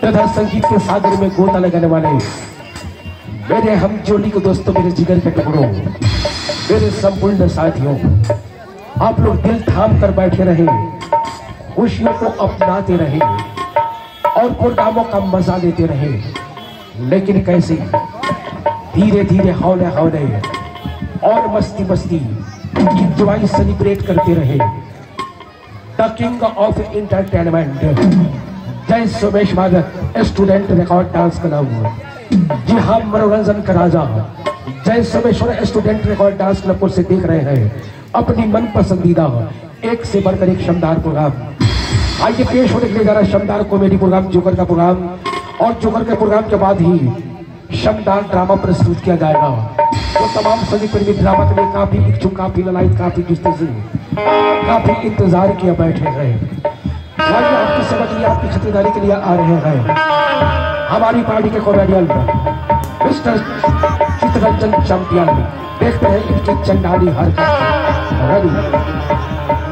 तथा संगीत के सागर में गोता लगाने वाले मेरे हम जोली को दोस्तों मेरे जिगर के टुकड़ों मेरे संपूर्ण साथियों आप लोग दिल थाम कर बैठे रहे खुशियों को अपनाते रहे और प्रोग्रामों का मजा लेते रहे लेकिन कैसे धीरे धीरे हौले हौले और मस्ती मस्ती इंजॉय सेलिब्रेट करते रहे द किंग ऑफ इंटरटेनमेंट जय Sumesh Bhagat student record dance club जी हाँ मनोरंजन का राजा जय Someshwar student record dance club को से देख रहे हैं अपनी मन पसंदीदा एक से बढ़कर एक शानदार प्रोग्राम आइए पेश होने के लिए जा रहा है शानदार कॉमेडी प्रोग्राम जोकर का प्रोग्राम और जोकर के प्रोग्राम के बाद ही शानदार ड्रामा प्रस्तुत किया जाएगा तो तमाम सभी प्रेमी ड्रामा के लिए काफी इच्छुक काफी ललायत काफी जिस्ते से काफी इंतजार किया बैठे हैं आइए आपकी समझ लिए आपकी खरीदारी के लिए आ रहे हैं हमारी पार्टी के कॉमेडियन मिस्टर चित्ररंजन चैंपियन देखते हैं इनकी चंडाली हरकत रेडी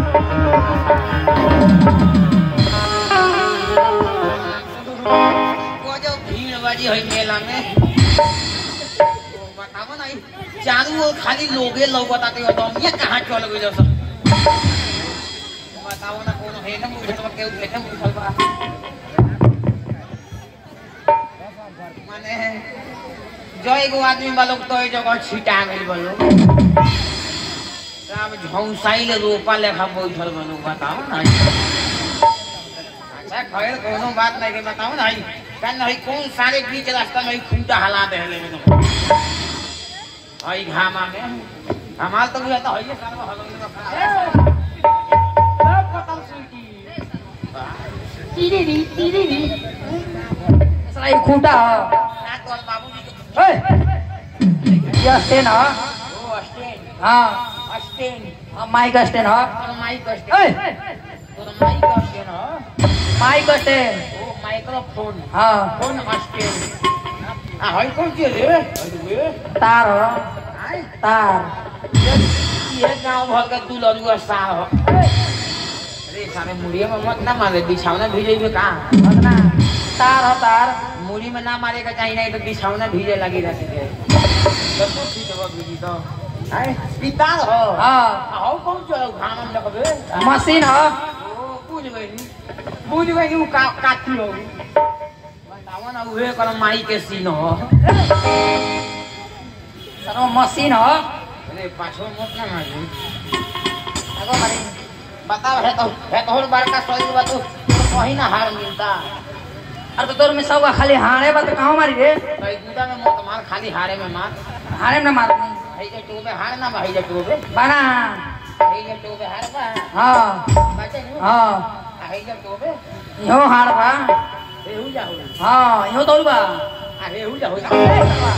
वो जो भीड़ बाजी है मेला में बताओ ना ई चारू ओर खाली लोगे लोग बताते हो तुम ये कहाँ चल गए सब बताओ ना कौन है ना मुझे तो केहू बैठे मुझे बा माने जो एगो आदमी वालों तो ये जगह छिटा गई बोलो अब झौसाई ले रोपा लेखा बैठल बनो बताओ ना अच्छा खैर कोनो बात नहीं के बताओ ना भाई कल नहीं कौन सारे बीच रास्ता में खूंटा हला दे ले में आई घामा में हमार तो बुझाता है ये सारा हलन में खड़ा सब पतल सुईटी टीरी टीरी साला ये खूंटा ह ना तो बाबूजी के ए ये स्टैंड ह ओ स्टैंड हाँ स्टैंड हाँ, माइक स्टैंड ह और माइक स्टैंड ए और माइक स्टैंड हो माइक स्टैंड ओ माइक्रोफोन हाँ फोन स्टैंड आ हई कौन चीज रे हई तार ह आई तार ये गांव भर का तू लड़ुआ सा हो अरे सारे मुड़िए में मत ना मारे बिछावना भीजे में कहाँ भगना तार ह तार मुड़ी में ना मारे का चाहिए नहीं तो बिछावना भीजे लगी रहती है तो तू ठीक है बीजी तो आए पितार हो हाँ आओ कौन चलो घाम में लगबे मशीन ह ओ बुझ गई बुझ गई वो का काटी हो बताओ ना उहे कर माई के सीन हो सरो मशीन ह अरे पाछो मत ना मारी आगो मारी बताओ है तो है तो और बड़का शरीर बा तू कहीं ना हार मिलता अरे तो तोर में सब खाली हारे बा तो कहाँ मारी रे कई गुदा में मत मार खाली हारे में मार हारे में ना मार हई जे टोबे हार ना भाई जे टोबे बना हई जे टोबे हार बा हाँ बाजे नु हाँ हई जे टोबे यो हार बा रेहू जा हो हाँ यो तोल बा आ रेहू जा हो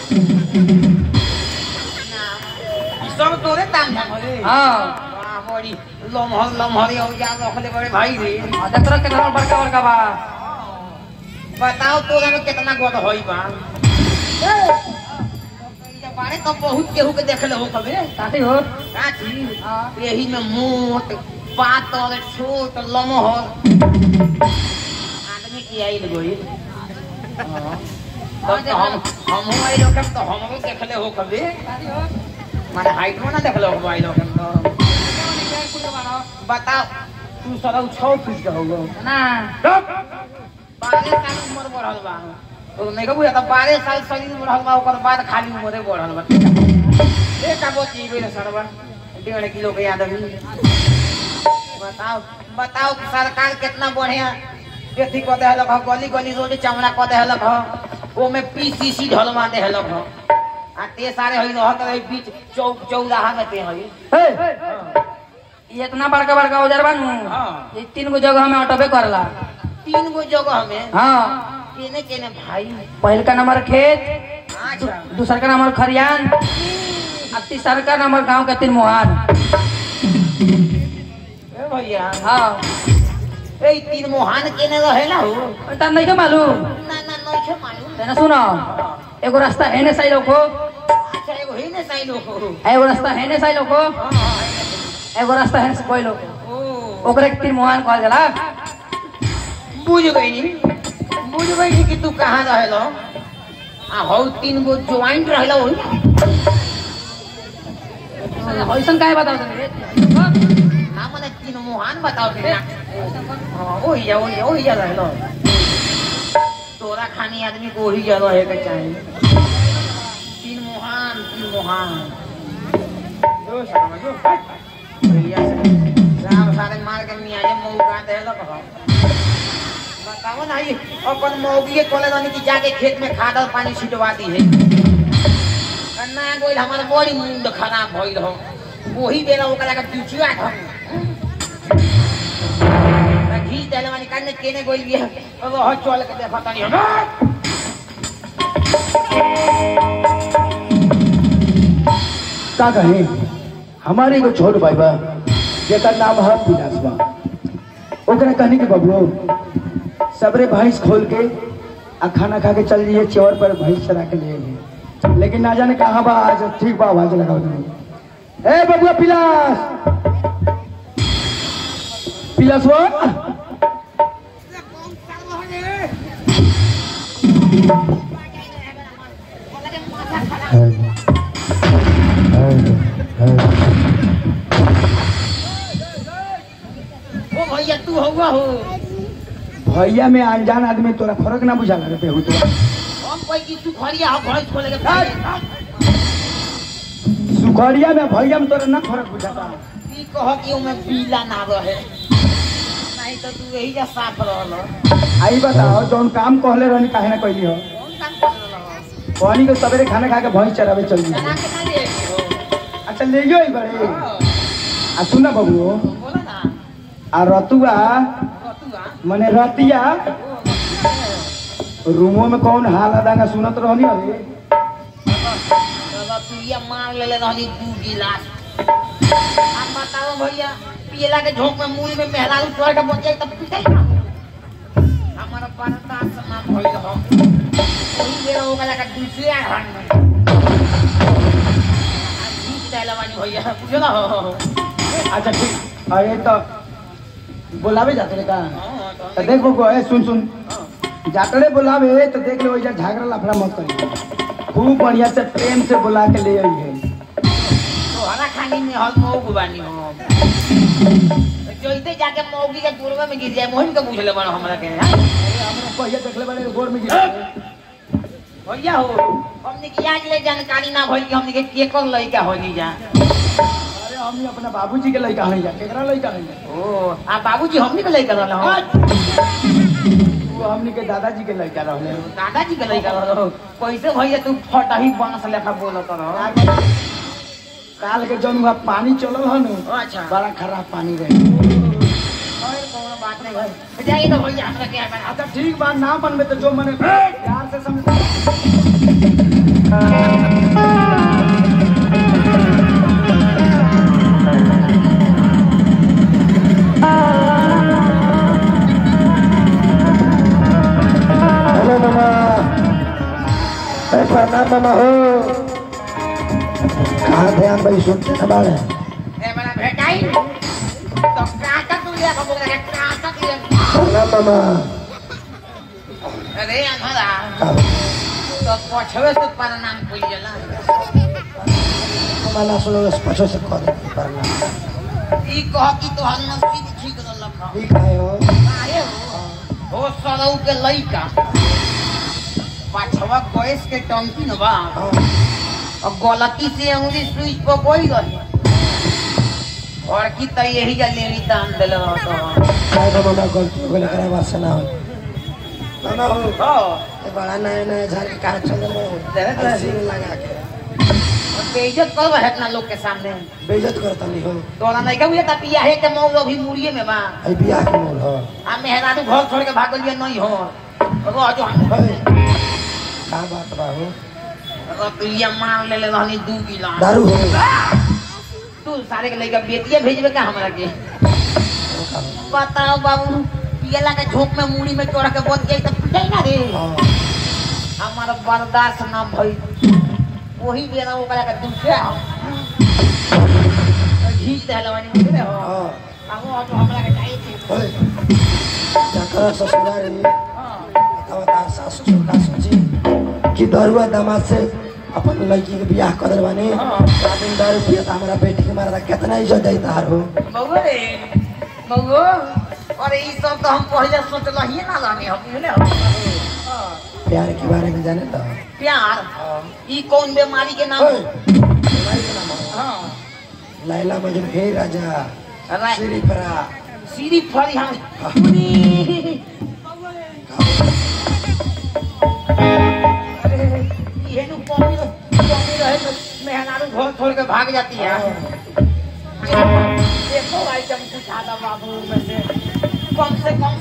ई सब तोरे ताम झाम होले हाँ वाह बड़ी लमहर लमहर हो जा रखले बड़े भाई रे हाँ, देख रहा कितना बड़का बड़का बा बताओ तोरे में कितना गोद होई बा बारे तो बहुत केहू के देखले हो कबे काटी हो काची हाँ यही में मोट पातल छोट लमहर आदमी की आई गई तब तो हम हम आई लोग तो हम भी देखले हो कभी काटी हो माने हाइट में ना देखले हो आई लोग तो बताओ तू सारा छौ फीट का होगा ना बारह साल उम्र बढ़ल बा तो नहीं कहबू तो बारह साल शरीर बढ़ल बा ओकर बाद खाली उम्रे बढ़ल बा एक का बोची गई सरवा डेढ़ किलो के आदमी बताओ बताओ कि सरकार कितना बढ़िया अथी कऽ देहलक ह गली गली रोड चमड़ा कऽ देहलक ह ओमे पीसीसी ढलवा देहलक ह आ ते सारे हई रहत रही बीच चौक चौराहा में ते हई हे ये इतना बड़का बड़का औजार बानू हाँ। ये तीन गो जगह में ऑटोपे करला तीन गो जगह में हाँ केने केने भाई पहल का नंबर खेत अच्छा दूसर का नंबर खरियान आ तीसर का नंबर गांव के तीन मुहान ए भैया हाँ ए तीन मोहान केने रहेला हो तब नहीं के मालूम ना ना नइखे मालूम तेना सुनो एगो रास्ता हेने साइड को अच्छा एगो ही ने साइलो हो एगो रास्ता हेने साइड को हाँ हाँ, एगो रास्ता हेने से कोई लोग ओ ओकरे के तीन मुहान कहल जाला बुझ गई नी बुझ बुझबै कि तू कहाँ रहेलो आ हौ तीन गो ज्वाइंट रहेलो ओही ऐसन काहे बताओ तनी ना मने तीन मुहान बताओ रे हाँ, ओही जा ओही जा ओही जा रहेलो तोरा खानी आदमी को ओही जा रहे के चाहिए तीन मुहान तीन मुहान जो शर्मा जो भैया से राम सारे मार के मियाँ जे मौका दे लो कहो बताओ ना ये अपन मौगी कोले जानी कि जाके खेत में खाद और पानी छिटवा दी है कन्ना गोइल हमार बड़ी मुंड खराब भइल हो वही बेला ओकरा के पिछुआ हम घी देले मानी काने केने गोइल बिया अब हो चल के देखा तनी हम का कहे हमारे एगो छोट भाई बा जेकर नाम है पिलास बा ओकरा कहने के बबुओ सबरे भैंस खोल के आ खाना खा के चल जाइए चौर पर भैंस चरा के ले आइए लेकिन ना जाने कहाँ बा आज ठीक बा आवाज लगाओ नहीं ए बबुआ पिलास पिलास वो ओ भैया तू होगा हो भैया में अनजान आदमी तोरा फर्क ना बुझा लगे हो तो हम कोई की तू खड़िया हो भैंस खोले के सुखड़िया में भैया में तोरा ना फर्क बुझाता की कह कि ओमे पीला ना रहे नहीं तो तू यही जा साफ रहल आई बताओ जौन काम कहले रहनी काहे ना कहली हो कौन काम कर रहल कहनी के सवेरे खाना खा के भैंस चरावे चल चला जाइए के ना दे हो अच्छा ले गयो बड़े आ सुना बबुओ बोला ना आ रतुआ रतुआ मने रतिया रूमो में कौन हाल अदांगा सुनत रहनी अरे रतुआ मार लेले रहनी दू गिलास अब बताओ भैया पियला के झोंक में मुड़ी में मेहरारू चढ़ के बचे तब पीटे ना हमारा बर्दाश्त ना भइल हो वही बेर हो गला का दूसरे हन में जीत डाला वाली भैया बुझो ना हो अच्छा ठीक अरे तो बोलावे जाते रे का हाँ, तो तो देख बबुआ ए सुन सुन हाँ। जातरे बोलावे तो देख ले वही झगड़ा लफड़ा मत करिए खूब बढ़िया से प्रेम से बुला के ले आई है तो हरा खानी में हल मौग बानी हो जोइते जाके मौगी के दूरवा में गिर जाए मोहन के पूछ ले बड़ा हमरा के हाँ? पहिया देख ले बड़े गोर में गिरा भैया हो हमने की आज ले जानकारी ना भइल कि हमने के केकर लइका होली जा अरे हमनी अपना बाबूजी के लड़का हई जा केकरा लड़का हई जा ओ आ बाबूजी हमने के लइका रहल हो वो हमनी के दादाजी के लड़का रहले दादाजी के लइका रहल हो कैसे भैया तू फटही बांस लेखा बोलत रह काल के जौन हुआ पानी चलल हन अच्छा बड़ा खराब पानी रहे और कोनो बात नहीं भाई जाइए तो भैया हमरा के बना अच्छा ठीक बात ना मन में तो जो मने प्यार से समझ हेलो मामा अरे प्रणाम मामा हो कहाँ ध्यान भाई सुनते ना बाड़े ए बड़ा भेटाई तो काका तू ले का बोल रहा काका तू ले प्रणाम मामा अरे हमारा का तो पछवे से प्रणाम कइल जाला मामा सुनो पछो से कर प्रणाम ई कह कि तो हम नसीब ठीक रहल खा ठीक है हो काहे हो हो सरौ के लइका पाछवा गैस के टंकी न बा हाँ। और गलती से अंगुली स्विच पर कोई गई और की त यही जा लेनी दान देले रहत काय तो मामा गलती हो गई करे बात से ना हो मामा हो हो ये बड़ा नया नया घर के कहा चल रहे हो देख रहे ऐसे ही लगा के और बेइज्जत करबा है इतना लोग के सामने बेइज्जत करता नहीं हो तोरा नहीं कहू त पिया है के मौज अभी मुड़िए में बा आई बियाह के मोल हो आ मेहरारू घर छोड़ के भागल लिए नहीं हो रह जो हम होय। का बात बा हो रतिया मार लेले रहनी दू गिलास दारू हो तू सारे के लइका बेटिया भेजबे का हमरा के बताओ बाबू पियला के झोंक में मुड़ी में चोरा के बच गई तो पिटाई ना रे हाँ। हमारा बर्दाश्त ना भई वही बेरा ओकरा के दूसरे हम घीच देला वाली मुझे हो हाँ। अब वो तो हमरा के चाहिए थी होय। जकरा ससुरारी हां अब तार सासू ससुर का सोची कि दरुआ दामाद से अपन लड़की के बियाह कर बानी हाँ। दिन दारू पिया था हमारा बेटी के मारा कितना इज्जत देता तार हो बउआ रे बउआ अरे ई सब तो हम पहले सोचल ही ना जाने हम बुझले हाँ, प्यार के बारे में जाने तो प्यार ई कौन बीमारी के नाम ओए, बीमारी के नाम हो। हाँ लैला मजनू हे राजा रा- श्रीपरा सीधी फरी हम अरे, ये नु कमी कमी रहे तो मेहनारू घर छोड़ के भाग जाती है देखो आइटम कुछ आधा बाबू में से कम से कम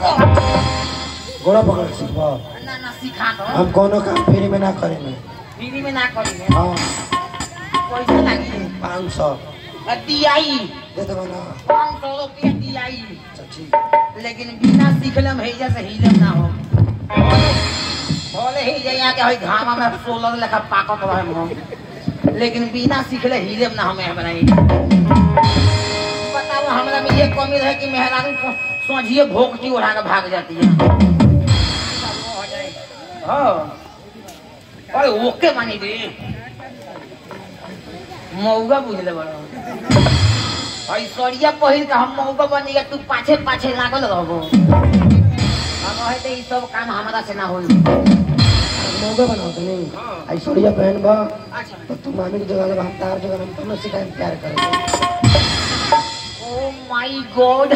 गोड़ा पकड़ सीख ना ना सिखा दो हम कोनो काम फ्री में ना करेंगे फ्री में ना करेंगे हाँ पैसा लगी पाँच सौ दियाई दे दो ना पाँच सौ रुपया दियाई अच्छा ठीक लेकिन बिना सीखलम है जैसे हिलम ना हो बोले ही जइया के हई घामा में सोलर लेखा पाकत रहे हम लेकिन बिना सीखले हिलम ना हमें बनाई बताओ हमरा में ये कमी रहे कि मेहरारू को सोझिए भोगटी उड़ा के भाग जाती है हाँ अरे ओके मानी दे मौगा बुझले बड़ा ऐश्वर्या पहिर के हम मौका बनी तू पाछे पाछे लागल रहबो हम है तो ई सब काम हमरा से ना होई मौका बनाओ तो नहीं ऐश्वर्या बहन बा अच्छा तो तू मामी की जगह हम तार जगह हम तुम्हें सिखाएं प्यार करेंगे ओ माय गॉड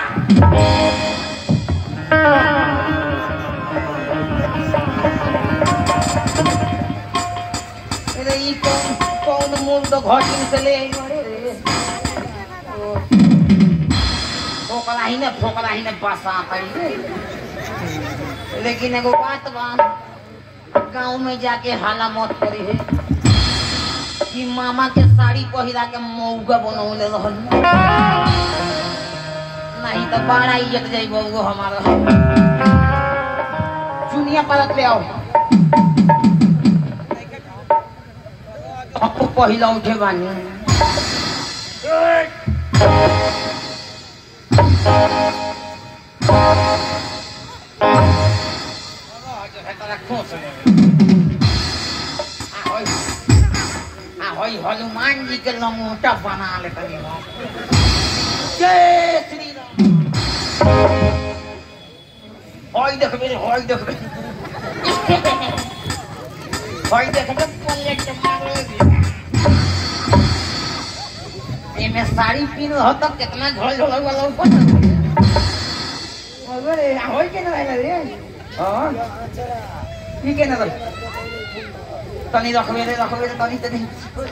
अरे ई कौन कौन मूल तो घटिन से ले आई रे रे ओ, फोकला ही ने फोकला ही ने बसा पड़ी रे लेकिन एगो बात बा गांव में जाके हाला मत करी है कि मामा के साड़ी पहिरा के मौगा बनौले रहल नहीं तो बड़ा इज्जत जाई बउगो हमारा चुनिया परत ले आओ आपको पहिला उठे बानी हनुमान जी के लंगोटा बना ले तनी हम। जय श्री राम हई देखबे रे हई देखबे हई देखबे पलेट मारो एमे साड़ी पीन हो तो कितना झोल झोल वाला ऊपर अरे होई के ना रहला रे हां ठीक है ना तो तनी रखबे रे रखबे रे तनी तनी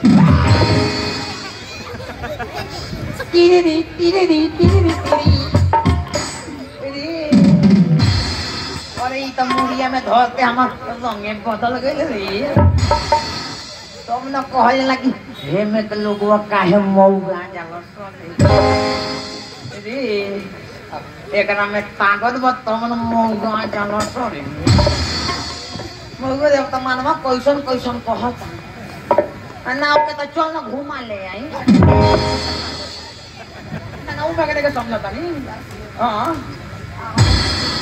टीरी टीरी टीरी टीरी अरे ई त मुड़िया में धरते हमर रंगे बदल गइल रे तुम न कहल लगी हे में के लोगवा काहे मौगा जाला रे एकरा में ताकत बा तुम न मौगा जाला सरे मौगा देव त मानवा कैसन कैसन कहत आ नाव के त चल न घुमा ले आई ना ना उठा के देखे समझता नहीं हाँ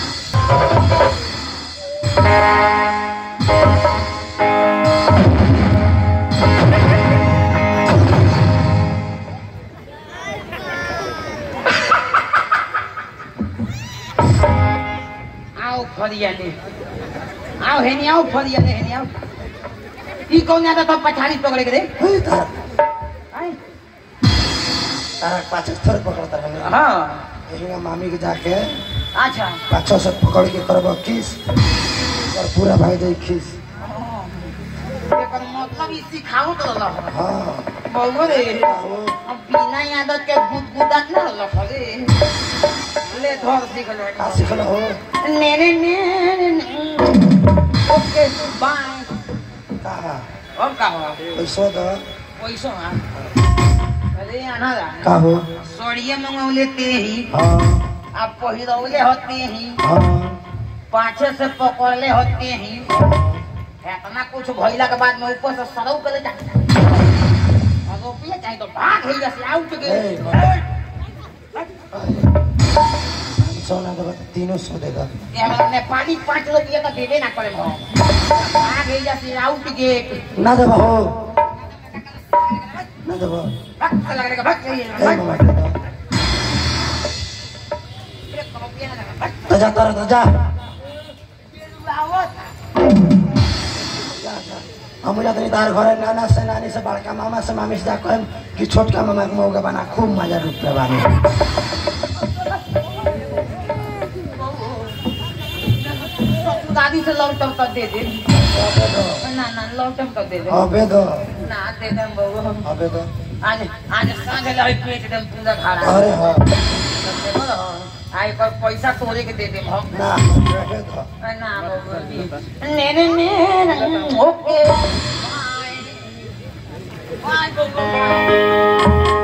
आओ फरियाले आओ हेनी आओ फरियाले हेनी आओ ई कौन आता तो पछाड़ी पकड़े के रे हे तार आय तारा पाछे थोड़े पकड़ता रहेंगे हाँ यही मामी के जाके अच्छा पाछो से पकड़ के करब किस और पूरा भाई दे खीस एकर मतलब ई सिखाओ तो रहा हाँ बहु रे आओ। अब बिना आदत के गुदगुदा ना रहा रे ले धर सीख ले का सीखल हो नेरे नेरे ओके बाय का अब का हो पैसो द पैसा हाँ अरे आना रा का हो सोड़िए मंगौले ते ही हाँ अब पहिरौले होते ही हाँ पाछे से पकड़ले होते ही इतना कुछ भइला के बाद में ऊपर से सरौ करे जा और रुपये चाहे तो भाग ही जैसे आउट ए, गए पाँच सोना दे तीनों सौ दे दो ये हमरा नेपाली पाँच रुपया तो देबे ना करे हम आ गई जाती आउट गेट ना देबो हो ना देबो भक्त लग रहा भक्त ये ए मामा दे दो भक्त तो जा तर तो जा हम जाते तार घर नाना से नानी से बड़का मामा से मामी से जा कहम कि छोटका मामा के मौका बना खूब मजा रुपया बानी दादी से लौटम कर दे दे ना ना लौटम कर दे दे अबे दो ना दे दे बहू अबे दो आज आज सांझ लाई पेट दम पूरा खाना अरे हाँ आई पर पैसा तोरे के दे दे हम ना अबे दो ना बहू ने ने ने ओके बाय बहू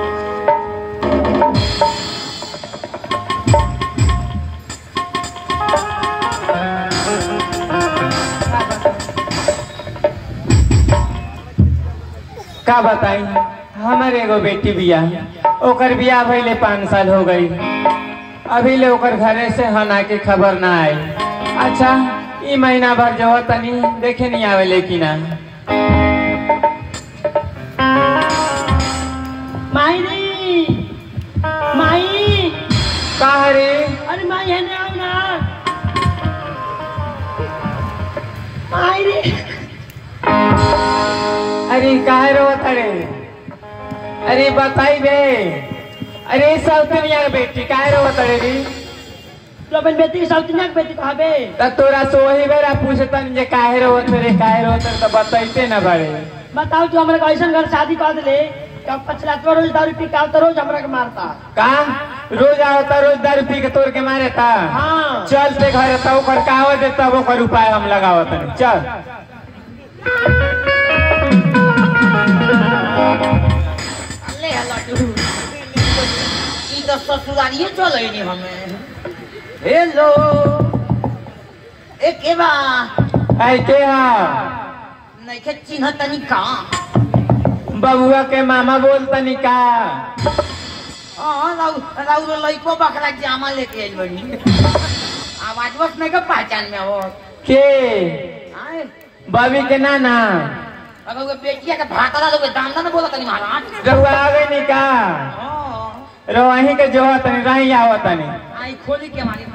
का बताई हमर एगो बेटी बिया ओकर बियाह भइले पाँच साल हो गई अभी ले ओकर घरे से हना के खबर ना आई अच्छा ई महीना भर जो तनी देखे नहीं आवे लेकिन ना माई रे माई का रे अरे माई है ना ना माई रे अरे काहे रो तड़े अरे बताई बे अरे सब दुनिया के बेटी काहे रो तड़े री तो अपन बेटी के साउथ के बेटी कहा बे त तोरा से वही बेरा पूछतन जे काहे रो रे काहे रो तो बताइते ना बड़े बताओ तू हमरा ऐसा घर शादी कर दिले कब पछलातवा रोज दारू पी के आवता रोज हमरा के मारता का रोज आवता रोज दारू पी के तोड़ के मारे था हाँ चल ते घर तब ओकर काव दे तब ओकर उपाय हम लगावत हनी चल ले लड्डू ई तो ससुरारिये चले नी हमें हेलो ए के बा ऐ के हा नहीं के चिन्ह तनी का बबुआ के मामा बोल तनी का हां राउ राउ लइको बकरा जामा लेके आइल बनी आवाज बस नहीं का पहचान में हो के आए बबी के नाना अगर वो बेटिया का भातरा लोग दामना न बोला तनी महाराज रहुआ आवे नी का हां रो वहीं के जो तनी रही आवत तनी आई खोली के हमारी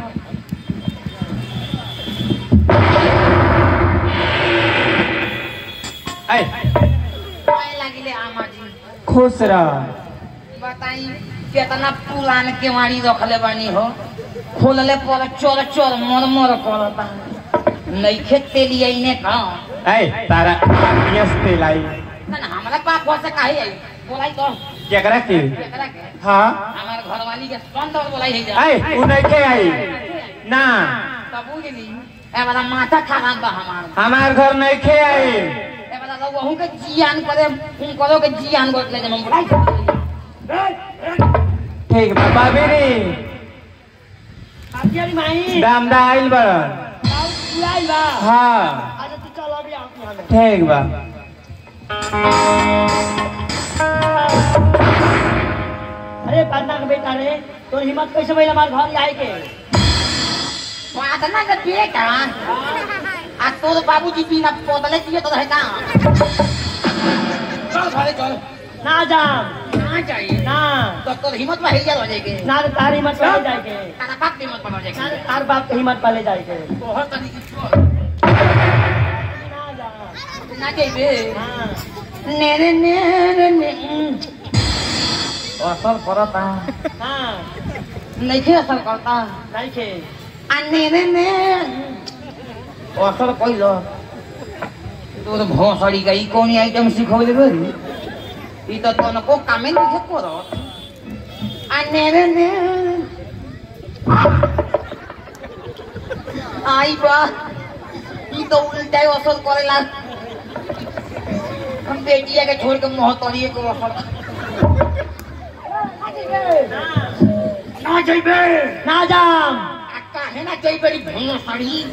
ऐ पाए लागिले आमा जी खुश रह बताई कितना पुरान केवाड़ी रखले बानी हो खोलले पर चोर चोर मर मर करता नइखे तेली आइने का ऐ तारा यस ते लाई ना हमरा पाप हो से काहे आई बोलाई तो केकरा के केकरा के हाँ हमार घरवाली के संदर बोलाई है जा ऐ उ नहीं के आई ना तब बुझली ए वाला माथा खराब बा हमार हमार घर नहीं खे आई ए वाला लोग वहु के जियान करे उन करो के जियान कर ले जम बोलाई ठीक बा बाबी रे आजी अरे माई दामदा आइल बड़ उड़ाई बा हाँ अच्छा तू चल अभी आओ हमें ठीक बा अरे पन्ना के बेटा रे तो हिम्मत कैसे भइल हमार घर आए के बात ना के बेटा आ तोर बाबूजी बिना पोतले दिए तो रहे का चल घरे चल ना जाम ना चाहिए ना तो तोर हिम्मत में हिल हो जाएगी ना रे तार हिम्मत पाले जाए के तारा बाप की हिम्मत में हो ना रे जाएगी तार बाप के हिम्मत पाले जाए के तो हर तरीके से ना जाम ना चाहिए हाँ ने ने ने ने ने असर करता हाँ नहीं खे असर करता नहीं खे आ ने ने ने असर कइलो तोर भोसड़ी गई कौन आइटम सिखौले बरी ई तो तोन को कामे नहीं करो आ ने ने ने आई बा ई तो उल्टा ही असर करेला हम बेटिया के छोड़ के मोहतरिए को असर ना जइबे ना जाम आ काहे ना जइबे री भोसड़ी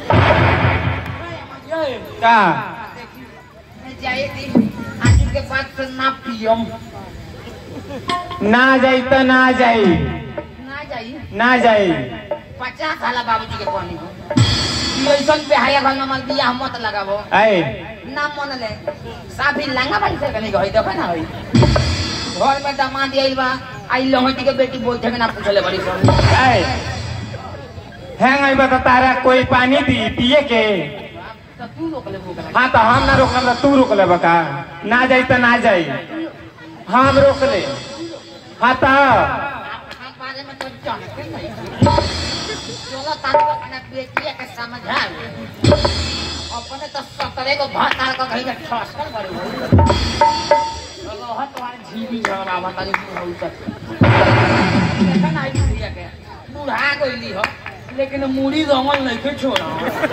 का जाए दी आज के बाद से ना पियम ना जाई तो ना जाई ना जाई ना जाई पचास साल बाबूजी के पानी हो ऐसन पे हाया घर में मत बियाह मत लगाबो ऐ ना मन ले साफी लांगा बाई से कनी गई देखो ना होई घर में दामाद आइल बा आई लहटी के बेटी बैठे के ना पूछले बड़ी सन ऐ हैंग आई बता तारा कोई पानी दी पिए के तो तू रोक ले भूख लगा हाँ तो हम ना रोकम तो तू रोक ले बका ना जाई तो ना जाई हम रोक ले हाँ तो हम बारे में तो जानते नहीं चलो तारू को अपना बेटिया के समझा अपने तो सतरे को भात तार को कहीं का ठसकर बड़े हो चलो हट वाले झीवी झगड़ा बता दी हो तक देखा ना आई बुढ़िया के बुढ़ा गईली हो लेकिन मुड़ी रंगल नहीं के छोड़ा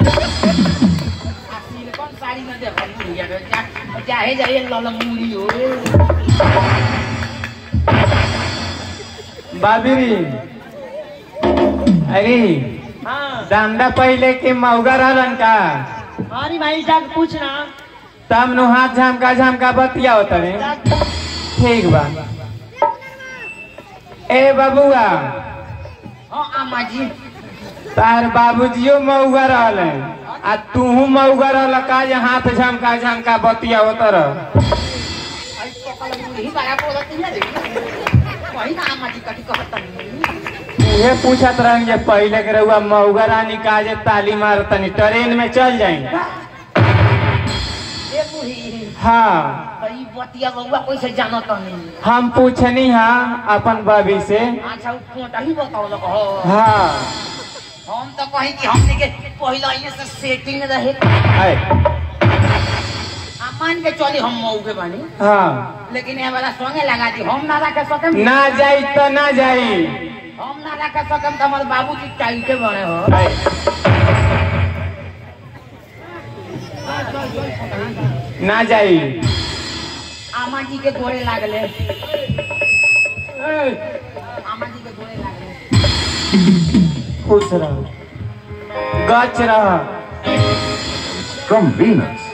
आ सिलिकॉन साड़ी में देखा बुढ़िया के जा- चाहे जाइए लल मुड़ी हो बाबीरी अरे हाँ दांदा पहले के मौगा रहलन का हमारी भाई जाके पूछना तब नु हाथ झमका झमका बतिया होता रे ठीक बा ए बबुआ हाँ अम्मा जी तार बाबूजियो मौगा रहल आ तूहू मौगा रहल का जे हाथ झमका झमका बतिया होता रह आई पकल मुड़ी बड़ा बोलत है रे वही ना अम्मा जी कटी कहत नहीं उहे पूछत रहन जे पहले के रहुआ मौगा रानी का जे ताली मार तनी ट्रेन में चल जाई ए बुढ़ी हाँ ई बतिया बउआ कैसे जानत नहीं हम पूछनी हाँ अपन बबी से अच्छा उ कोटा ही बताओ लग हो हाँ हम तो कहीं कि हमने के पहला ये से सेटिंग रहे ऐ, आ मान के चली हम मऊ के बानी हाँ लेकिन ये वाला संगे लगा दी हम ना रख सकम ना जाई तो ना जाई हम ना रख सकम तो हमारे बाबूजी टाइटे बने हो ऐ, ना जाई आमा जी के गोड़े लागले आमा जी के गोड़े लागले खुश रह गच रह From Venus.